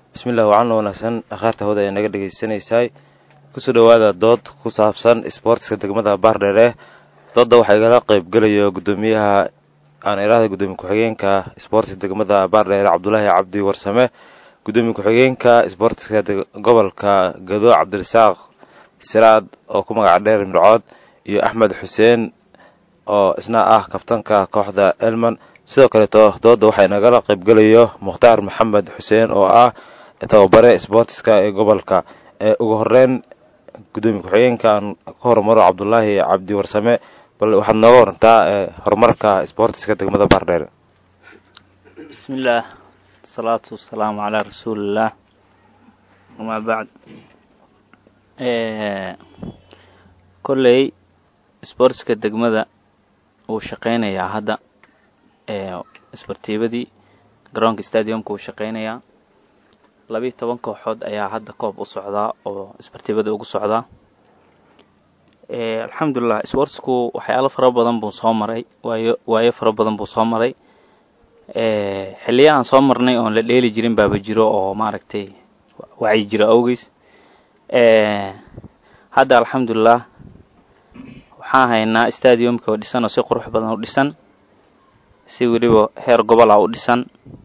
bismillahi wacan wanaagsan akhaarta hawda ee naga dhegaysanaysaay kusoo dhowaada dood ku saabsan isboortiska degmada baardheere doodda waxaa igala qaybgelayo gudoomiyaha aan iraahda gudoomiye ku-xigeenka isboortiska degmada baardheere cabdulaahi cabdi warsame gudoomiye ku-xigeenka isboortiska gobolka gado cabdirasaaq siraad oo ku magaca dheer mircood iyo axmed xuseen oo isna ah kabtanka kooxda elman sidoo kaleeto dooda waxaa nagala qaybgelayo mukhtaar maxamed xuseen oo ah tababare sboortiska ee gobolka ugu horeyn gudoomiye ku-xigeenka aan ka hormaro cabdulaahi cabdi warsame bal waxaad nooga warantaa horumarka sboortiska degmada baardheer bismillaah asalaatu wasalaamu calaa rasuulillaah amaa bacd kolley sboortiska degmada wuu shaqeynayaa hadda isbartiibadii garoonka stadiumka wuu shaqeynayaa labiiyo toban kooxood ayaa hadda koob u socdaa oo isbartiibada ugu socdaa alxamdulilah sboortsku waxyaalo fara badan buu soo maray waayo waayo fara badan buu soo maray xiliyahan soo marnay oon la dheeli jirin baaba jiro oo maaragtay wacyi jiro awgeys hadda alxamdulilah waxaan haynaa stadiumka oo dhisan oo si qurux badan u dhisan si weliba heer gobol ah u dhisan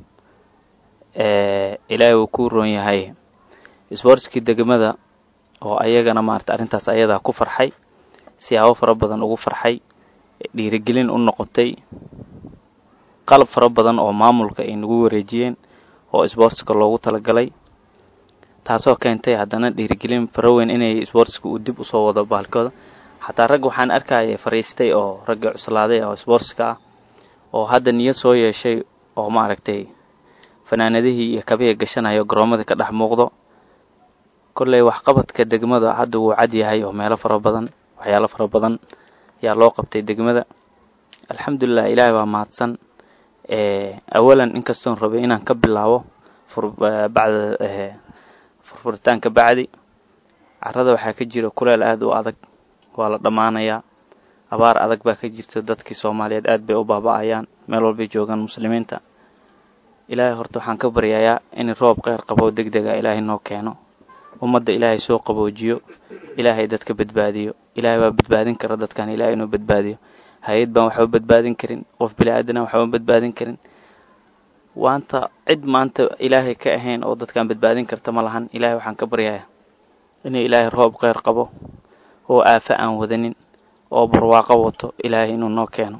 ilaahay wuu ku roon yahay sboortskii degmada oo ayagana maarata arrintaas ayadaa ku farxay siyaabo fara badan ugu farxay dhiirigelin u noqotay qalab fara badan oo maamulka ay nagu wareejiyeen oo sboortska loogu talagalay taasoo keentay haddana dhiirigelin fara weyn inay sboortska uu dib usoo wado baalkooda xataa rag waxaan arkaya fariistay oo ragga cuslaaday oo sboortska ah oo hadda niyad soo yeeshay oo maaragtay fanaanadihii iyo kabihii gashanayo garoomada ka dhex muuqdo kolley waxqabadka degmada hadda wuu cad yahay oo meelo fara badan waxyaalo fara badan ayaa loo qabtay degmada alxamdulilah ilaahay baa mahadsan awalan inkastoon rabay inaan ka bilaabo bacda furfuritaanka bacdi carada waxaa ka jira kuleel aada u adag waa la dhammaanayaa abaar adag baa ka jirta dadkii soomaaliyeed aad bay u baaba-ayaan meel walbay joogaan muslimiinta ilaahay horta waxaan ka baryayaa in roob kheyr qabo deg dega ilaahay noo keeno ummadda ilaahay soo qaboojiyo ilaahay dadka badbaadiyo ilaahay baa badbaadin kara dadkan ilaahay inuu badbaadiyo hay-ad baan waxba badbaadin karin qof bili-aadana waxba badbaadin karin waanta cid maanta ilaahay ka ahayn oo dadkan badbaadin karta ma lahan ilaahay waxaan ka baryayaa inuu ilaahay roob kheyr qabo oo aafa aan wadanin oo barwaaqo wato ilaahay inuu noo keeno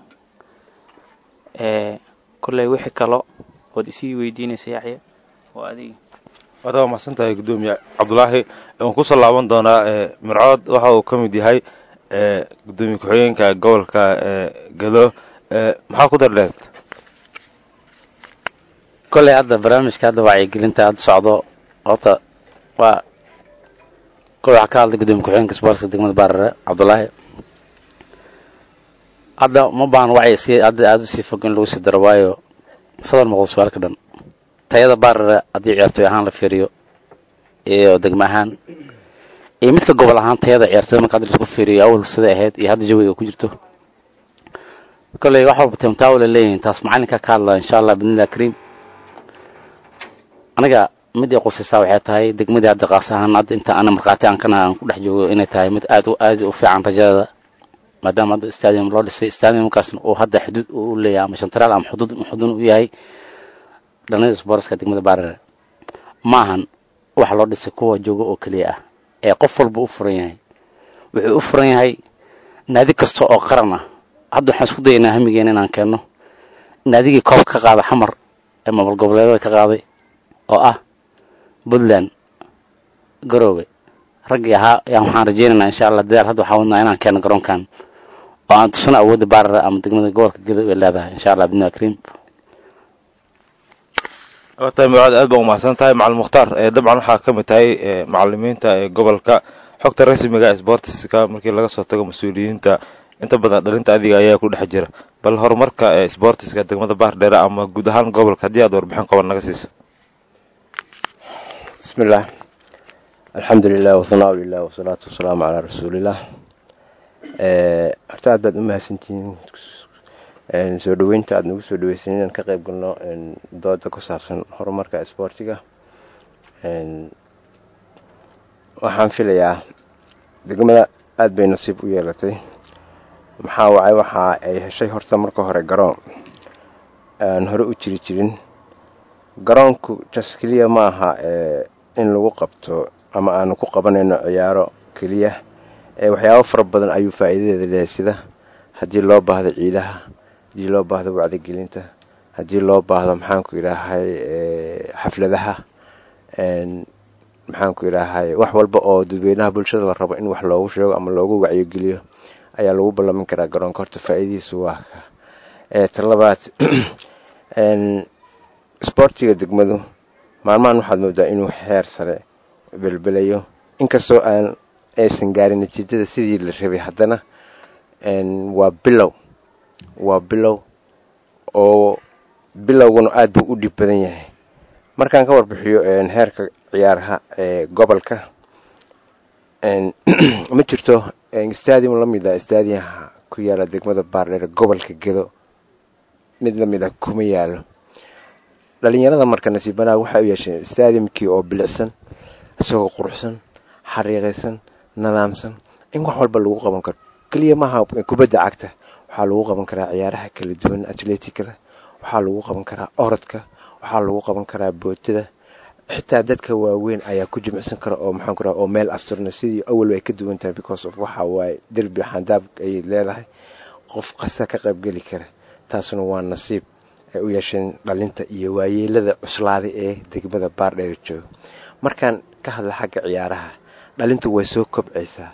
kolley wixii kalo ood isii weydiinaysa yaxya waa adigi waad waa mahadsan tahay guddoomiye cabdulaahi waan kusoo laaban doonaa mircood waxa uu ka mid yahay gudoomiye ku-xigeenka gobolka gado maxaa ku dardheed kolley hadda barnaamijka hadda wacyigelinta hadda socdo horta waa kolley waxaa ka hadlay gudoomiye ku-xigeenka sboortska degmada baarare cabdulaahi hadda ma baahan wacyi si hadda aada usii fog in lagu sii daro waayo sadar muuqdo su-aalka dhan tayada baarare haddii ciyaartooy ahaan la fiiriyo iyo degma ahaan iyo midka gobol ahaan tayada ciyaartooyda marka hadda laisku fiiriyo awal siday ahayd iyo hadda jawiga ku jirto kolley wax walba timtaawala leeyihiin taas macalinka ka hadlaa insha allah bidnillahi kariim aniga midii qusaysaa waxay tahay degmadii hadda qaas ahaan hadda inta ana markhaati aan kana aan ku dhex joogo inay tahay mid aad aad u fiican rajadeeda maadaama hadda stadium loo dhisay stadiumkaasna uu hadda xuduud u leeyahay ama shantaraal ama xuduud xudun u yahay dhanada sboortska degmada baarare maahan wax loo dhisay kuwa jooga oo keliya ah ee qof walba u furan yahay wuxuu u furan yahay naadi kasta oo qaran ah hadda waxaan isku dayaynaa hamigeena inaan keenno naadigii koob ka qaada xamar ee maamul goboleedada ka qaaday oo ah puntland garoowe raggii ahaa yaan waxaan rajeynaynaa insha allah dadaal hadda waxaa wadnaa inaan keeno garoonkan oo aan tusano awoodda baarara ama degmada gobolka geda ay leedahay insha allah bidnillahi kariim tahay mircood aad baa umahadsan tahay macalin mukhtaar dabcan waxaa ka mid tahay macalimiinta ee gobolka xogta rasmiga sboortiska markii laga soo tago mas-uuliyiinta inta badan dhalinta adiga ayaa ku dhex jira bal horumarka sboortiska degmada baardheere ama guud ahaan gobolka haddii aad warbixin qaban naga siiso bismillaah alxamdu lilah wahanaa lilah wasalaatu wasalaamu calaa rasuulillaah horta aad baad u mahadsantihiin soo dhaweynta aada nagu soo dhaweysan inaan ka qayb galno dooda ku saabsan horumarka isboortiga waxaan filayaa degmada aada bay nasiib u yeelatay maxaa wacay waxa ay heshay horta marka hore garoon aan hore u jiri jirin garoonku jas keliya ma aha in lagu qabto ama aanu ku qabanayno ciyaaro keliya waxyaabo fara badan ayuu faa'iidadeeda leehay sida haddii loo baahdo ciidaha haddii loo baahdo wacdigelinta haddii loo baahdo maxaanku idhaahay xafladaha maxaanku idhaahay wax walba oo dadweynaha bulshada la rabo in wax loogu sheego ama loogu wacyogeliyo ayaa lagu ballamin karaa garoonka horta faa'iidadiisu waa ka talabaad sboortiga degmadu maalmahan waxaad moodaa inuu xeer sare belbelayo inkastoo aan aysan gaarin natiijada sidii la rabay haddana waa bilow waa bilow oo bilowguna aada buu u dhib badan yahay markaan ka warbixiyo heerka ciyaaraha ee gobolka ma jirto stadium la mid a stadiumha ku yaala degmada baardheer gobolka gedo mid lamid a kuma yaalo dhalinyarada marka nasiibanaha waxay u yeesheen stadiumkii oo bilicsan isagoo quruxsan xariiqaysan nidaamsan in wax walba lagu qaban karo keliya maaha kubadda cagta waxaa lagu qaban karaa ciyaaraha kala duwan atleticada waxaa lagu qaban karaa orodka waxaa lagu qaban karaa bootada xitaa dadka waaweyn ayaa ku jimicsan kara oo maxaan ku raha oo meel asturna sidii awal ay ka duwan tahay because of waxa waaye derbi xandaab ay leedahay qof kasta ka qaybgeli kara taasuna waa nasiib ay u yeesheen dhalinta iyo waayeelada cuslaaday ee degmada baardheer jooga markaan ka hadla xagga ciyaaraha dhalintu way soo kobcaysaa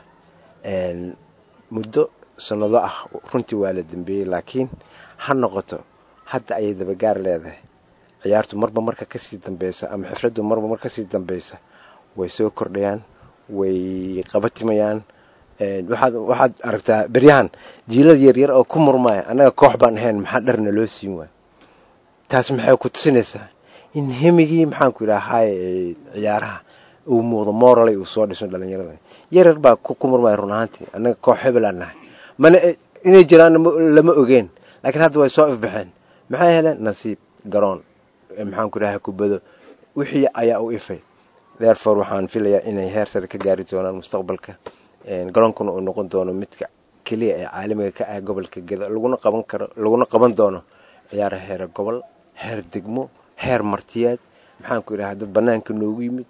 muddo sanado ah runtii waa la dambeeyey laakiin ha noqoto hadda ayay dabagaar leedahay ciyaartu marba marka kasii dambeysa ama xifraddu marba mar kasii dambeysa way soo kordhayaan way qabatimayaan waxaad waxaad aragtaa beryahan jiilad yaryar oo ku murmaya annaga koox baan ahayn maxaa dharna loo siin waay taas maxay ku tusinaysaa in hemigii maxaanku idhahay ciyaaraha uu muuqdo moralay uu soo dhiso dhalinyarada yaryar baa ku murmaya run ahaantii annaga koox hebelaan nahay mana inay jiraan lama ogeen laakiin hadda way soo ifbaxeen maxay heleen nasiib garoon maxaanku idhahay kubado wixii ayaa u ifay therefore waxaan filayaa inay heer sare ka gaari doonaan mustaqbalka garoonkuna uu noqon doono midka keliya ee caalamiga ka ah gobolka gedo laguna qaban karo laguna qaban doono ciyaara heer gobol heer degmo heer martiyaad maxaanku idhaha dad banaanka noogu yimid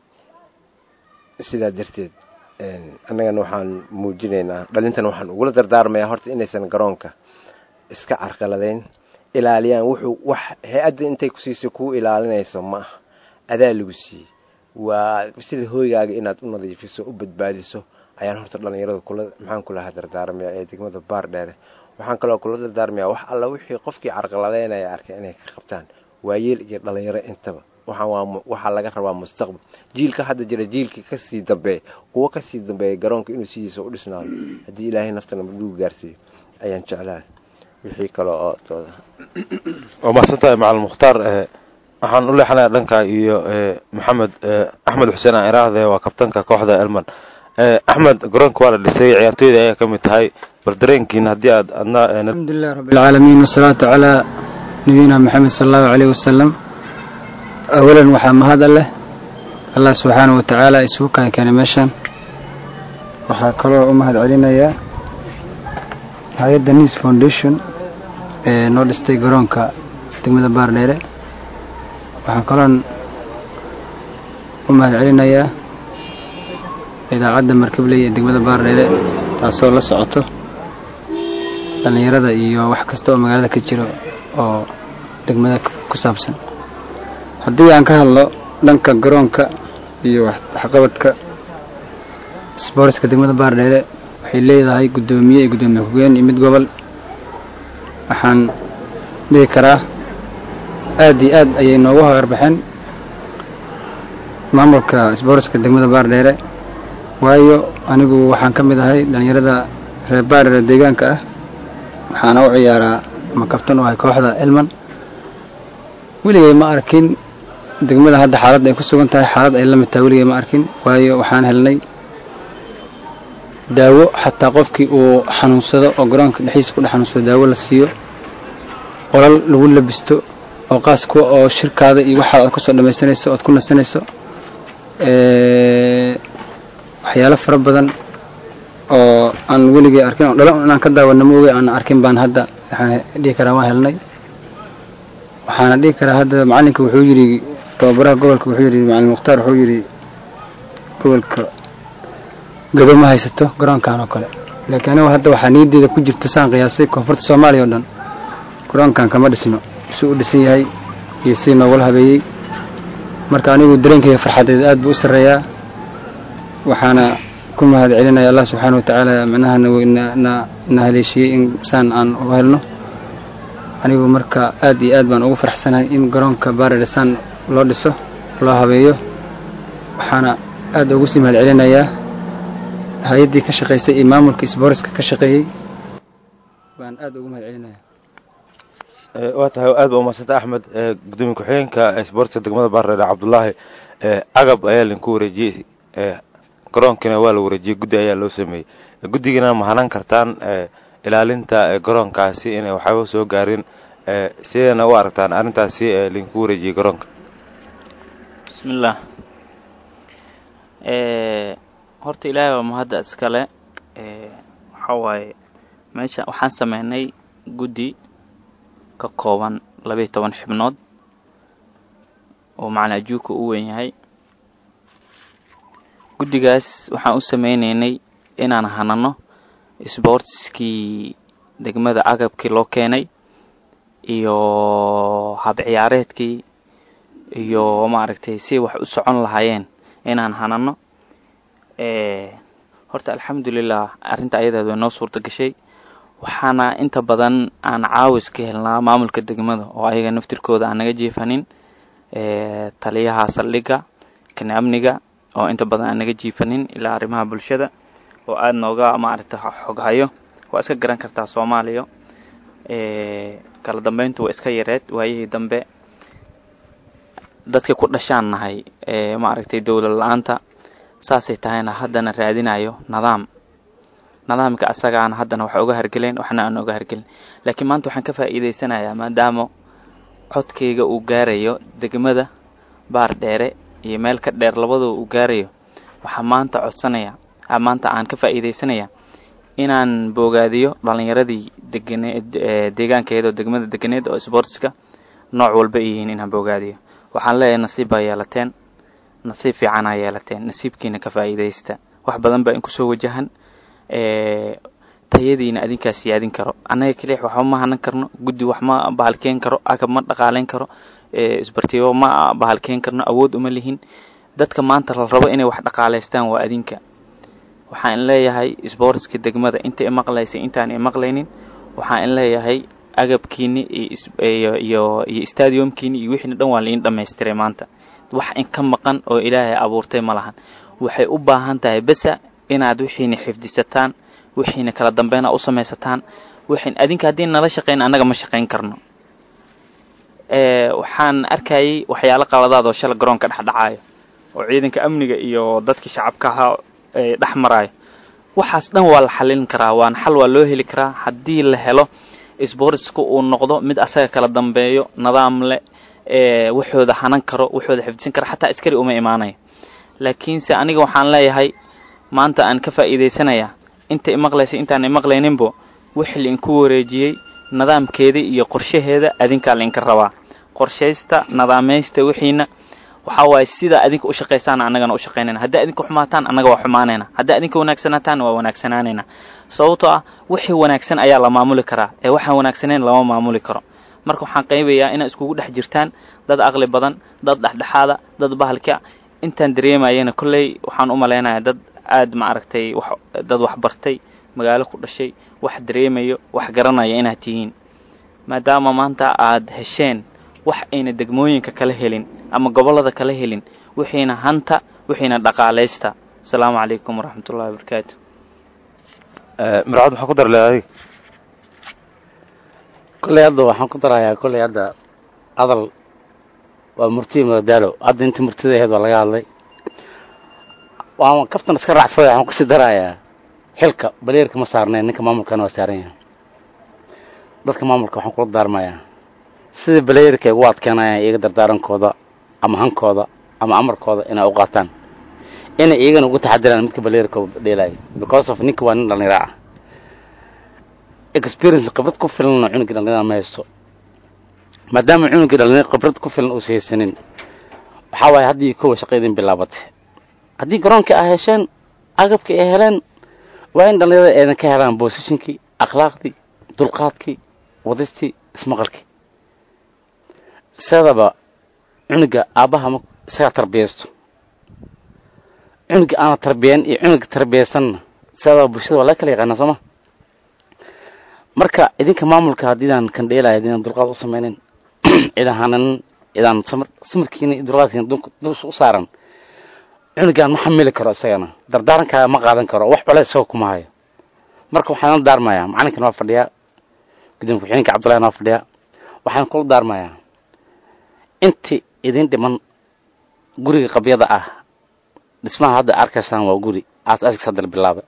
sidaa darteed annagana waxaan muujinaynaa dhalintana waxaan ugula dardaarmayaa horta inaysan garoonka iska carqaladayn ilaaliyaan wuxuu wax hay-adda intay ku siisay kuu ilaalinayso ma aha adaa lagu siiyey waa sida hooygaaga inaad u nadiifiso u badbaadiso ayaan horta dhalinyarada kula maxaan kulahaa dardaarmayaa ee degmada baar dheere waxaan kaloo kula dardaarmayaa wax alla wixii qofkii carqaladeynaya arkay inay ka qabtaan waayeel iyo dhalinyaro intaba waxaan waa waxaa laga rabaa mustaqbal jiilka hadda jira jiilkii kasii dambeeya kuwo kasii dambeeya garoonka inuu sidiisa u dhisnaado haddii ilaahay naftana madhugu gaarsiiyo ayaan jeclahay wixii kale oo tooda waa mahadsantahay macalin mukhtaar waxaan u leexanayaa dhanka iyo maxamed axmed xuseen aan iraahde waa kabtanka kooxda elman axmed garoonka waa la dhisay ciyaartooyda ayaa ka mid tahay bal dareenkiin haddii aad adna alxamdulilah rabbi alcaalamiin wasalaatu calaa nabiyina maxamed sala allahu caleyh wasalam awalan waxaa mahad leh allah subxaana wa tacaala isugu kaan keenay meeshaan waxaa kaloo u mahad celinayaa hay-adda nis foundation ee noo dhistay garoonka degmada baardheere waxaan kaloon u mahad celinayaa idaacadda markabley ee degmada baardheere taasoo la socoto dhallinyarada iyo wax kasta oo magaalada ka jiro oo degmada ku saabsan haddii aan ka hadlo dhanka garoonka iyo waxqabadka sboortska degmada baardheere waxay leedahay guddoomiye iyo guddoomiye ku-geen iyo mid gobol waxaan dhihi karaa aad iyo aad ayay noogu hagarbaxeen maamulka sboortska degmada baardheere waayo anigu waxaan ka mid ahay dhallinyarada reer baardheere deegaanka ah waxaana u ciyaaraa ama kabtan u ahay kooxda elman weligay ma arkin degmada hadda xaaladda ay ku sugan tahay xaalad ay la mid tahay weligay ma arkin waayo waxaan helnay daawo xataa qofkii uu xanuunsado oo garoonka dhexdiisa ku dhex xanuunsado daawo la siiyo qolal lagu labisto oo qaas kuwa oo shirkaada iyo waxaad aad kusoo dhamaysanayso oad ku nasanayso waxyaalo fara badan oo aan weligii arkin oo dhalo inaan ka daawana ma ogi aan arkin baan hadda waxaan dhihi karaa waan helnay waxaana dhihi karaa hadda macalinka wuxuu yidhi tababaraha gobolka wuxuu yidhi macalin mukhtaar wuxuu yidhi gobolka gado ma haysato garoonkan oo kale laakiin anigu hadda waxaa niyadeeda ku jirto saan qiyaasay koonfurta soomaaliya oo dhan garoonkan kama dhisno suu u dhisan yahay iyo si noogula habeeyey marka anigu dareenkayga farxadeed aad buu u sarreeyaa waxaana ku mahad celinaya allah subxaana wa tacaala macnaha na haleeshiyey in saan aan u helno anigu marka aad iyo aad baan ugu faraxsanahay in garoonka baarere saan loo dhiso loo habeeyo waxaana aad ugu sii mahad celinayaa hay-addii ka shaqaysay iyo maamulka isbooriska ka shaqeeyey baan aad ugu mahad celinaya waa tahay aad ba umadsanta axmed gudoomiye ku-xigeenka isboortiska degmada baardheere cabdulaahi agab ayaa linku wareejiyey garoonkiina waa la wareejiyey guddi ayaa loo sameeyey guddigiina ma hanan kartaan ilaalinta garoonkaasi inay waxaaba soo gaarin sideena u aragtaan arrintaasi linku wareejiyey garoonka bismillaah horta ilaahay waa mahadda iskale waxaa waaye meesha waxaan sameynay guddi ka kooban labayo toban xibnood oo macalin ajuuka u weyn yahay guddigaas waxaan u sameyneynay inaan hanano sboortiskii degmada agabkii loo keenay iyo hab ciyaareedkii iyo maaragtay si wax u socon lahaayeen inaan hanano horta alxamdulilah arrinta ayadaad way noo suurta gashay waxaana inta badan aan caawis ka helnaa maamulka degmada oo ayaga naftirkooda aan naga jiifanin taliyaha saldhigga kan amniga oo inta badan aan naga jiifanin ilaa arrimaha bulshada oo aada nooga maaragta xoghayo waa iska garan kartaa soomaaliya kala dambeyntu waa iska yareed waayihii dambe dadka ku dhashaan nahay maaragtay dowlad la-aanta saasay tahayna haddana raadinayo nidaam nidaamka asagaana haddana wax uga hargelen waxna aan uga hargelin laakiin maanta waxaan ka faa'iidaysanayaa maadaama codkayga uu gaarayo degmada baar dheere iyo meel ka dheer labadaba uu gaarayo waxaa maanta codsanaya maanta aan ka faa'iidaysanaya inaan boogaadiyo dhalinyaradii deganeed deegaankeeda oo degmada deganeed oo sportska nooc walba ay yihiin inaan boogaadiyo waxaan leeyahay nasiib baa yeelateen nasiib fiicanaa yeelateen nasiibkiina ka faa'iidaysta wax badan baa in kusoo wajahan tayadiina adinkaa siyaadin karo annaga kelix waxba ma hanan karno guddi wax ma bahalkeen karo agab ma dhaqaaleyn karo isbartiyo ma bahalkeen karno awood uma lihin dadka maanta la rabo inay wax dhaqaalaystaan waa adinka waxaan leeyahay sboortska degmada inta imaqlaysa intaan imaqlaynin waxaan in leeyahay agabkiini iyo iyo iyo stadiumkiini iyo wixiina dhan waa lain dhamaystiray maanta wax in ka maqan oo ilaahay abuurtay ma lahan waxay u baahan tahay besa inaad wixiina xifdisataan wixiina kala dambeyn a u samaysataan wixiin adinka haddii nala shaqayn annaga ma shaqayn karno waxaan arkayay waxyaalo qaladaad oo shala garoonka dhexdhacaayo oo ciidanka amniga iyo dadkii shacabka ahaa dhex maraayo waxaas dhan waa la xalin karaa waana xal waa loo heli karaa haddii la helo sboortska uu noqdo mid asaga kala dambeeyo nidaam leh waxooda hanan karo waxooda xifdisan kara xataa askari uma imaanayo laakiinse aniga waxaan leeyahay maanta aan ka faa'iidaysanaya inta imaqlaysa intaan imaqlayninbo wixii lainku wareejiyey nidaamkeeda iyo qorshaheeda adinkaa lainka rabaa qorshaysta nadaamaysta wixiina waxaa waaye sidaa adinka u shaqaysaana annagana u shaqaynayna haddii adinka xumaataan annaga waa xumaanayna haddii adinka wanaagsanaataan waa wanaagsanaanayna sababtoo ah wixii wanaagsan ayaa la maamuli karaa ee waxaan wanaagsanayn lama maamuli karo marka waxaan qaybayaa inaa iskugu dhex jirtaan dad aqli badan dad dhexdhexaada dad bahalka intaan dareemayana kolley waxaan u malaynayaa dad aad maaragtay wax dad wax bartay magaalo ku dhashay wax dareemayo wax garanaya inaad tihiin maadaama maanta aad hesheen wax ayna degmooyinka kala helin ama gobollada kala helin wixiina hanta wixiina dhaqaalaysta asalaamu calaykum waraxmatullahi wabarakaatu mircad maxaa ku dar leed adiga kolley hadda waxaan ku darayaa kolley hadda hadal waa murtiyi madadaalo hadda intii murtida ahayd waa laga hadlay waan kaftan iska raacsaday waxaan kusii darayaa xilka baleerka ma saarneen ninka maamulkana waa saaran yahay dadka maamulka waxaan kula daarmayaa sida baleerka ay ugu adkeenayaan iyaga dardaarankooda ama hankooda ama amarkooda inay u qaataan inay iyagana uga taxadiraan midka baleerka dheelaayo because of ninka waa nin dhallinyaro ah experience khibrad ku filanna cunugii dhallinyarada ma haysto maadaama cunugii dhallinyaro khibrad ku filan uusa haysanin waxaa waaye haddii kowa shaqaydin bilaabatay haddii garoonkii ay hesheen agabkii ay heleen waa in dhallinyarada aydan ka helaan bosishinkii akhlaaqdii dulqaadkii wadistii ismaqalkii sidaba cunuga aabbaha ma isagaa tarbiyaysto cunuga aana tarbiyan iyo cunuga tarbiyaysanna sidaba bulshada waa laga kala yaqaana sooma marka idinka maamulka haddiidaan kan dheelaya haddiidaan dulqaad u samaynin cidan hananin idaan samar samarkiina iyo dulqaadkiina dus u saaran cunugaan ma xamili karo isagana dardaarankaa ma qaadan karo wax cole isagoo kuma hayo marka waxaan la daarmayaa macalinkan waa fadhiyaa gudoomiye ku-xigeenka cabdullahi waa fadhiyaa waxaan kula daarmayaa inti idin dhiman guriga qabyada ah dhismaha hadda arkaysaan waa guri aas askiis hadda la bilaabay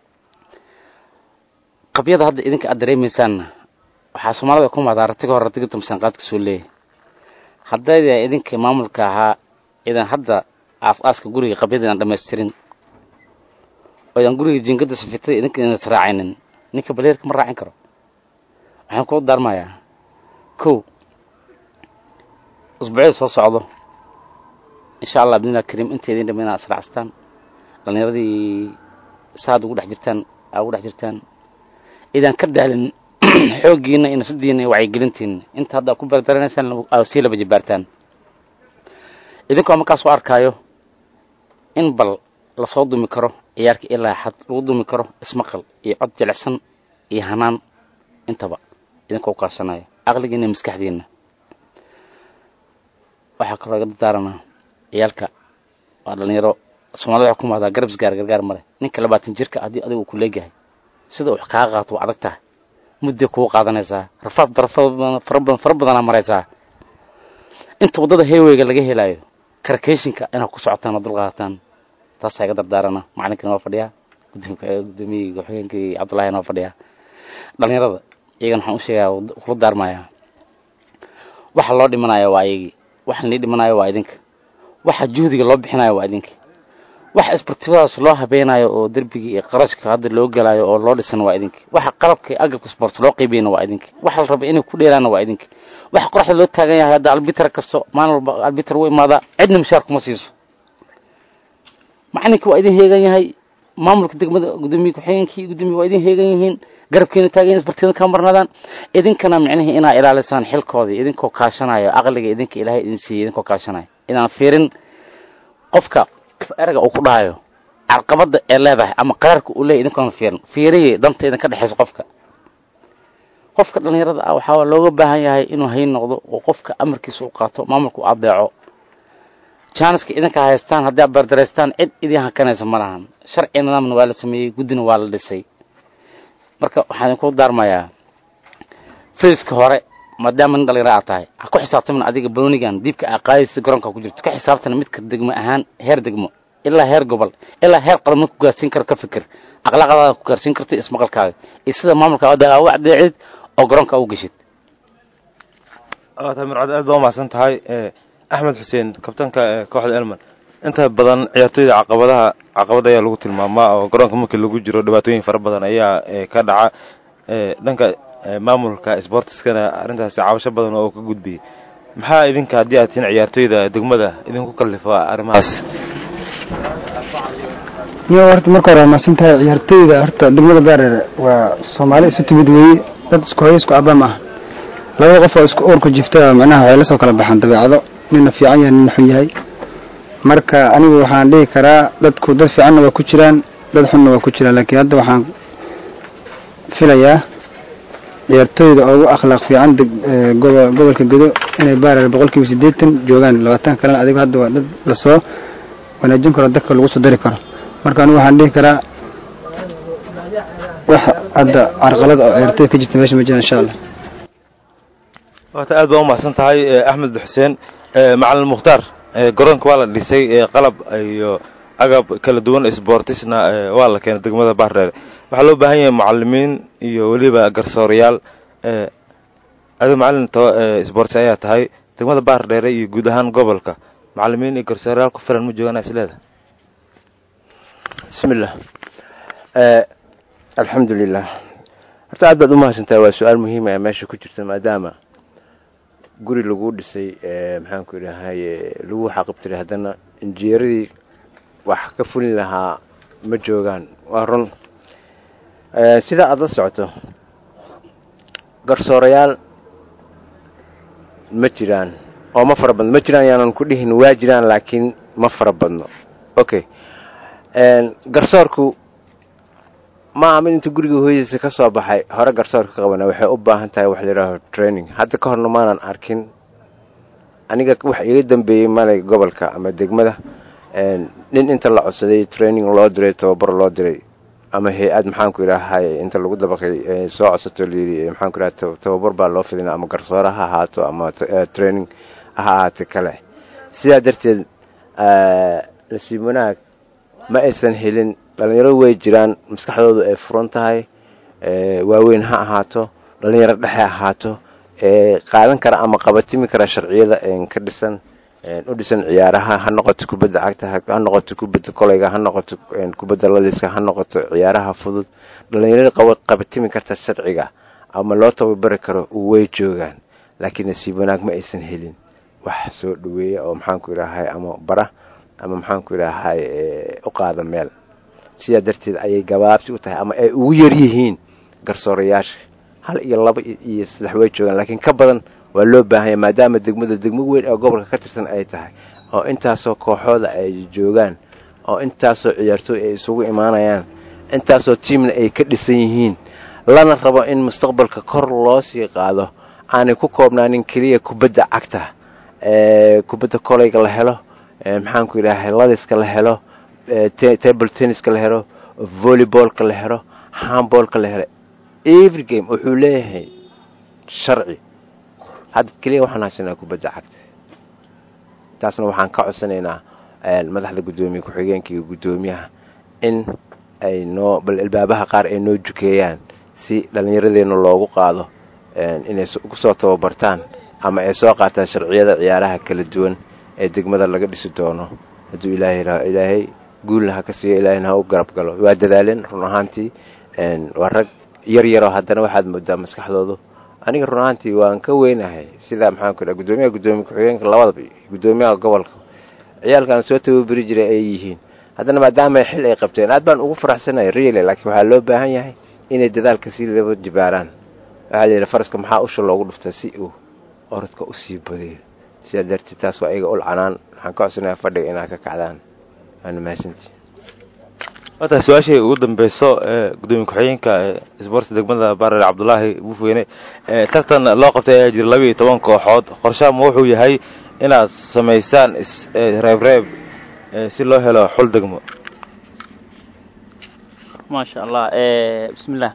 qabyada hadda idinka aad dareemaysaanna waxaa soomaalida ku maadaa ratiga hore ratiga tumsan qaadka soo leeyahay haddayda idinka maamulka ahaa idan hadda aas-aaska guriga qabyada idaan dhamaystirin oo idaan guriga jiingada safitada idinka idan israacaynin ninka baleerka ma raacin karo waxaan kula daarmayaa kow usbuucyada soo socdo insha allah bidnillah kariim inta idin dhama inaad israacstaan dhallinyaradii saad ugu dhex jirtaan aa ugu dhex jirtaan idaan ka daalin xooggiina iyo nafsadiina iyo wacyigelintiina inta hadda ku bardaranaysaan aa sii laba jibaartaan idinkoo markaas u arkaayo in bal lasoo dumi karo ciyaarka ilaa xad lagu dumi karo ismaqal iyo cod jilicsan iyo hanaan intaba idinkoo ukaashanayo aqligiina iyo maskaxdiina waxaa kaloo iga dadaaranaa ciyaalka waa dhalinyaro soomaalida waxaa ku mahdaa garab isgaar gargaar male ninka labaatan jirka haddii adiga uu ku leegyahay sida wax kaa qaato waa adag tahay mudday kugu qaadanaysaa rafaad darafada fara badan fara badanaa maraysaa inta waddada heyweyga laga helaayo karakeyshinka inaad ku socotaan oo dulqaataan taasaa iga dardaarana macalinkana waa fadhiyaa gudoomiyii ku-xigeenkii cabdullahina waa fadhiyaa dhalinyarada iyagana waxaan u sheegaa kula daarmayaa waxa loo dhimanaya waa iyagii waxa nii dhimanayo waa idinka waxa juhdiga loo bixinayo waa idinka waxa isbartibadaas loo habeenayo oo derbigii iyo qarashka hadda loo gelayo oo loo dhisan waa idinka waxa qalabka agabka sport loo qaybiyana waa idinka waxa la raba inay ku dheeraana waa idinka waxa qoraxda loo taagan yahay hadda albiter kasto maalin walba albiter u imaadaa cidna mushaar kuma siiso macalinka waa idin heegan yahay maamulka degmada gudoomiye ku-xigeenkii gudoomiye waa idin heegan yihiin garabkiina taagan isbartida ka marnaadaan idinkana micnihii inaa ilaalisaan xilkoodii idinkoo kaashanayo aqliga idinka ilaahay idin siiyey idinkoo kaashanayo inaan fiirin qofka erga uu ku dhahayo carqabada ee leedahay ama qaraarka uu leeyahy idinkoona fiirin fiiriye danta idinka dhexaysa qofka qofka dhallinyarada ah waxaa looga baahan yahay inuu hayn noqdo oo qofka amarkiisa u qaato maamulka u adeeco jaaniska idinka haystaan haddii aad bardaraystaan cid idin hakanaysa ma lahan sharci nidaamna waa la sameeyey guddina waa la dhisay marka waxaan idinku daarmayaa fayska hore maadaama nin dhalinyaro aad tahay ha ku xisaabtamin adiga banoonigan diibka aa qaadaysa garoonka ku jirto ka xisaabtana midka degmo ahaan heer degmo ilaa heer gobol ilaa heer qaran ku gaarsiin karo ka fikir akhlaaqadaada ku gaarsiin karto ismaqalkaaga iyo sida maamulka aa u adeecid oo garoonka u geshid mircad aad baa umahadsan tahay axmed xuseen kabtanka kooxda elman inta badan ciyaartooyda caqabadaha caqabad ayaa lagu tilmaamaa oo garoonka markii lagu jiro dhibaatooyin fara badan ayaa ka dhaca dhanka maamulka sbortiskana arrintaasi cabasho badan oo ka gudbiyey maxaa idinka haddii aad tihiin ciyaartooyda degmada idinku kallifa arrimahaas niyo horta marka hore waa mahadsantahay ciyaartooyda horta degmada baareere waa soomaali isu timid weeye dad isku hoyo isku abaa maaha labada qof oo isku uurku jifta macnaha waxay la soo kala baxaan dabeecado nina fiican yahay nina xun yahay marka anigu waxaan dhihi karaa dadku dad fiicanna waa ku jiraan dad xunna waa ku jiraan laakiin hadda waxaan filayaa ciyaartooyda ugu akhlaaq fiican gobolka gedo inay baareere boqolkiiba siddeetan joogaan labaatan kalena adigo hadda waa dad lasoo wanaajin karo dadka lagu soo dari karo marka anigu waxaan dhihi karaa wax hadda carqalada oo ciyaartooy ka jirta meesha ma jiraan insha allah waata aad baa umahadsan tahay axmed xuseen macalin mukhtaar garoonka waa la dhisay qalab iyo agab kala duwan sbortisna waa la keenay degmada baardheere waxaa loo baahan yahay mucalimiin iyo weliba garsoorayaal ado macalin sbortis ayaa tahay degmada baardheere iyo guud ahaan gobolka macalimiin iyo garsoorayaal ku filan ma joogaan is leedahay bismillah alxamdulilah horta aad baad umahadsantahay waa su-aal muhiima ee meesha ku jirta maadaama guri lagu dhisay maxaanku idhahaye lagu xaqibtiray haddana injineeradii wax ka fulin lahaa ma joogaan waa run sida aada la socoto garsoorayaal ma jiraan oo ma fara badno ma jiraan yaanan ku dhihin waa jiraan laakiin ma fara badno okay garsoorku ma aha mid inta guriga hooyadiisa ka soo baxay hore garsoorka ka qabana waxay u baahan tahay wax layidhaaho training hadda ka horna maanan arkin aniga wax iga dambeeyey malay gobolka ama degmada nin inta la codsaday training loo diray tababar loo diray ama hay-ad maxaanku idhaahay inta lagu dabaqay soo codsato layidhi maxaanku idhaha tababar baa loo fidina ama garsoore ha ahaato ama training ha ahaate kale sidaa darteed nasiib wanaag ma aysan helin dhalinyaradu way jiraan maskaxdoodu ay furan tahay waaweyn ha ahaato dhalinyaro dhexe ahaato qaadan kara ama qabatimi kara sharciyada ka dhisan u dhisan ciyaaraha ha noqoto kubadda cagta ha noqoto kubadda koleyga ha noqoto kubadda ladiska ha noqoto ciyaaraha fudud dhalinyarada qabatimi karta sharciga ama loo tababari karo way joogaan laakiin nasiib wanaag ma aysan helin wax soo dhaweeya oo maxaanku idhaahay ama bara ama maxaanku idhaahay u qaada meel sidaa darteed ayay gabaabsi u tahay ama ay ugu yar yihiin garsoorayaasha hal iyo laba iyo saddex way joogaan laakiin ka badan waa loo baahanya maadaama degmada degmo weyn oo gobolka ka tirsan ay tahay oo intaasoo kooxooda ay joogaan oo intaasoo ciyaartooy ay isugu imaanayaan intaasoo tiimna ay ka dhisan yihiin lana rabo in mustaqbalka kor loo sii qaado aanay ku koobnaanin keliya kubadda cagta kubadda koleyga la helo maxaanku idhahay ladiska la helo table tenniska la helo volleyboolka la helo handboolka la helo every game wuxuu leeyahay sharci hadda keliya waxaan haysanaa kubadda cagta taasna waxaan ka codsanaynaa madaxda guddoomiye ku-xigeenka iyo guddoomiyaha in ay noo bal albaabaha qaar ay noo jukeeyaan si dhallinyaradeena loogu qaado inay kusoo tababartaan ama ay soo qaataan sharciyada ciyaaraha kala duwan ee degmada laga dhisi doono hadduu ilaahay ilaahay guulna ha ka siiyo ilaahayna ha u garab galo waa dadaaleen run ahaantii waa rag yar yaroo haddana waxaad moodaa maskaxdoodu aniga run ahaantii waan ka weynahay sidaa maxaanku idhaha guddoomiyaha guddoomiye ku-xigeenka labadaba guddoomiyaha gobolka ciyaalkan soo tababeri jiray ay yihiin haddana maadaama xil ay qabteen aad baan ugu faraxsanahay reale laakiin waxaa loo baahan yahay inay dadaalka sii laba jibaaraan waxaa la yidhi faraska maxaa usha loogu dhuftaa si uu orodka usii badiyo sidaa darteed taas waa iyaga ul canaan waxaan ka codsanayaa fadhiga inaad ka kacdaan waana mahadsantii wataa su-aashii ugu dambeyso ee gudoomiye ku-xigeenka isboortska degmada barer cabdulaahi buufweyne tartan loo qabtay ayaa jira laba iyo toban kooxood qorshaama wuxuu yahay inaad samaysaan reebreeb si loo helo xul degmo maasha allah bismillah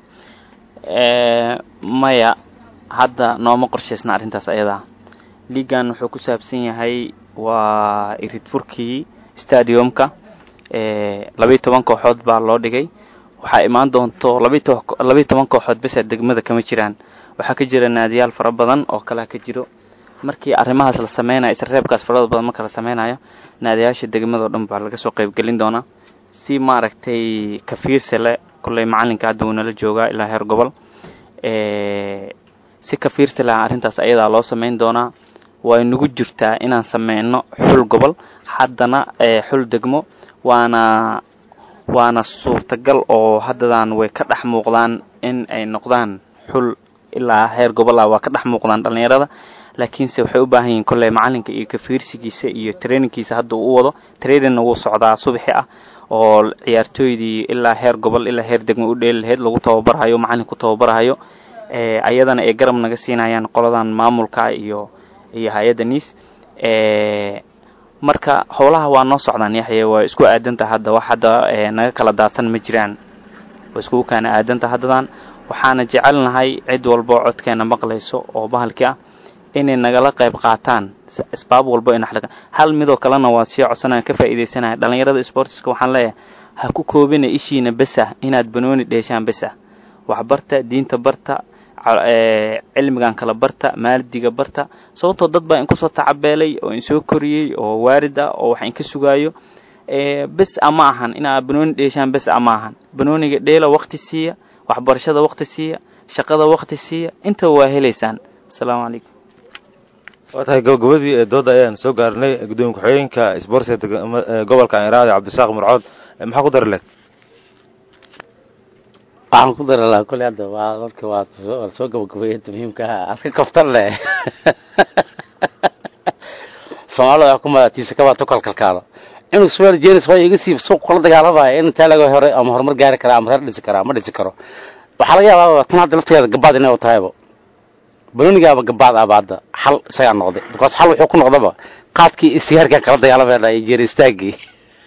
maya hadda nooma qorshaysna arrintaas ayadaa liigan wuxuu ku saabsan yahay waa irid furkii stadiumka labayo toban kooxood baa loo dhigay waxaa imaan doonto labayo toban kooxood besa degmada kama jiraan waxaa ka jira naadiyaal fara badan oo kalea ka jiro markii arrimahaas la sameynayo isreebkaas farada badan marka la sameynayo naadiyaasha degmado dhan baa laga soo qaybgelin doonaa si maaragtay kafiirsale kolley macalinka hadda wuu nala joogaa ilaa heer gobol si kafiirsale ah arrintaas ayadaa loo sameyn doonaa way nagu jirtaa inaan sameyno xul gobol haddana xul degmo waana waana suurtagal oo haddadan way ka dhex muuqdaan in ay noqdaan xul ilaa heer gobol ah waa ka dhex muuqdaan dhallinyarada laakiinse waxay u baahan yihiin kolley macalinka iyo kafiirsigiisa iyo trainingkiisa hadda uu u wado trainingna wuu socdaa subaxi ah oo ciyaartooydii ilaa heer gobol ilaa heer degmo u dheeli lahayd lagu tababarahayo macalin ku tababarahayo ayadana ay garab naga siinayaan qoladan maamulka iyo iyo hay-adda niis marka howlaha waa noo socdaan yaxye waa isku aadanta hadda wax hadda naga kala daadsan ma jiraan waa iskugu kaana aadanta haddadan waxaana jecelnahay cid walbo codkeena maqlayso oo bahalkii ah inay nagala qayb qaataan asbaab walbo ina hal midoo kalena waa sii codsanaya ka faa'iidaysanaya dhallinyarada sportiska waxaan leeyahay ha ku koobina ishiina besah inaad banooni dheeshaan besah waxbarta diinta barta cilmigan kala barta maaldiga barta sababtoo dad baa inkusoo tacabeelay oo insoo koriyey oo waarid ah oo wax inka sugaayo bes ama ahan inaa banooni dheeshaan bes ama ahan banooniga dheela wakti siiya waxbarashada wakti siiya shaqada wakti siiya intaba waa helaysaan asalaamu calaykum waa tahay gabagabadii ee dooda ayaan soo gaarnay gudoomiye ku-xigeenka isboortiga gobolka aniraada cabdisaaq murcood maxaa ku dari leed waxaan ku dari lahaa kolley hadda waa dadka waa soo gabagabeeyay inta muhiimka ah aad ka kaftan leh soomaalida waxaa ku madaatiisa kabaa tukal kalkaalo inuu suwaal jenis waa iga siib suuq kula dagaalamaya in intaa laga hore ama horumar gaari karaa ama reer dhisi karaa ma dhisi karo waxaa laga yaabaa tan hadda laftigeeda gabaad inay u tahayba banoonigaaba gabaad aba hadda xal isagaa noqday because xal wuxuu ku noqdaba qaadkii sigaarkan kala dagaalamaya iyo jeer istaagii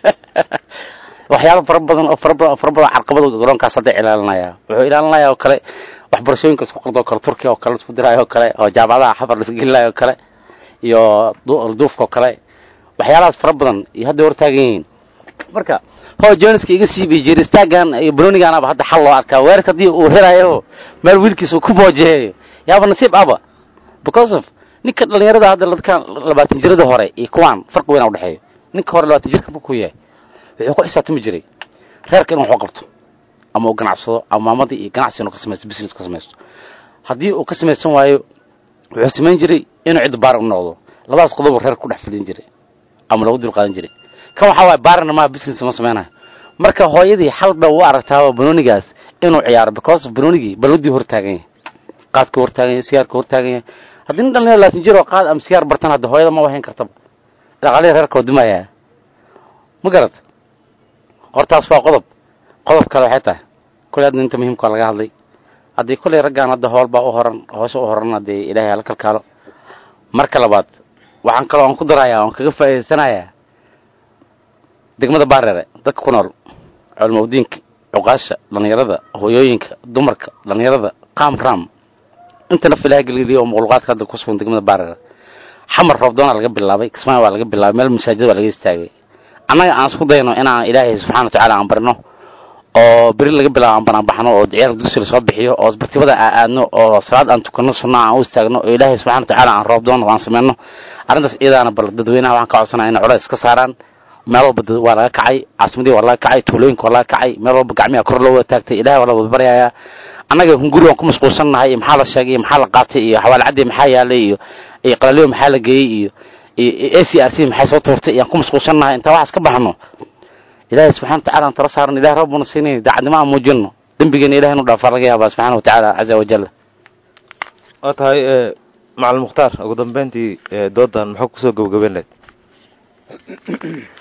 waxyaaba fara badan oo fara badan oo fara badan carqabada garoonkaas hadda ilaalinaya wuxuu ilaalinaya oo kale waxbarashooyinka isku qardo oo kale turkiya oo kale isku diraayo oo kale oo jaamacadaha xafar laisgelinayo oo kale iyo duufka oo kale waxyaalahaas fara badan iyo hadda hortaagan yihiin marka ho joniska iga siibiy jeer istaagan iyo banoonigaanaba hadda xal loo arkaa weerarka haddii uu helayo meel wiilkiisa uu ku boojeeyo yaaba nasiib aba because of ninka dhalinyarada hadda dadkan labaatan jirada hore iyo kuwaan farqi weyn a udhexeeyo ninka hore labaatan jirka markuu yahay wuxuu ku xisaabtami jiray reerka inuu waxba qabto ama uu ganacsado ama maamadii iyo ganacsi inuu ka samaysto business ka samaysto haddii uu ka samaysan waayo wuxuu samayn jiray inuu cidda baar u noqdo labadaas qodobu reer ku dhex fidin jiray ama lagu dul qaadan jiray kan waxaa waaya baarna maa business ma samaynayo marka hooyadii xal ba u aragtaaba banoonigaas inuu ciyaaro because of banoonigii balladii hortaagan yahay qaadka hortaagan yahay sigaarka hortaagan yahay haddii nin dhalinyaro labaatan jir oo qaad ama sigaar bartan hadda hooyada ma wahayn kartaba dhaqaalihii reerka oo dumaya ma garad hortaas waa qodob qodob kale waxay tahay kuley hadda inta muhiimkaa laga hadlay haddii kulley raggaan hadda hoolbaa u horan hoose u horan haddee ilaahay hala kalkaalo marka labaad waxaan kaloo aan ku darayaa oan kaga faa'idaysanayaa degmada baarere dadka ku nool culmaudiinka cuqaasha dhallinyarada hooyooyinka dumarka dhallinyarada qaam raam inta naf ilaha gelgeliya oo muqluqaadka hadda ku sugan degmada baarere xamar roobdoona laga bilaabay kismaayo waa laga bilaabay meel masaajid waa laga istaagay annaga aan isku dayno inaan ilaahay subxana watacaala aan barino oo beri laga bilaabo aan banaanbaxno oo ciyaar dugsi lasoo bixiyo oo bartibada aan aadno oo salaad aan tukano sunna aan u istaagno oo ilaahay subxana watacaala aan roobdoon aan sameyno arrintaas iyadaana bal dadweynaha waxaan ka codsanaya inay culays iska saaraan meel walba waa laga kacay caasimadii waa laga kacay tuulooyinka waa laga kacay meel walba gacmiha kor loo wada taagtay ilahay waa la wada baryayaa annaga hunguri waan ku mashquulsannahay iyo maxaa la sheegay iyo maxaa la qaatay iyo xawaalcadii maxaa yaalay iyo iyo qalaliyo maxaa la geeyey iyo iyo a c r c maxay soo tuurtay iyaan ku mashquulsannahay intaa waxaas ka baxno ilaahay subxana watacala aan tala saaran ilahay rabbuna siinay daacadnimo aan muujino dembigeena ilahay inu dhaafaa laga yaabaa subxana watacaala caza wajal waa tahay macalin mukhtaar ugu dambeyntii doodan maxaa kusoo gabagabeyn lahayd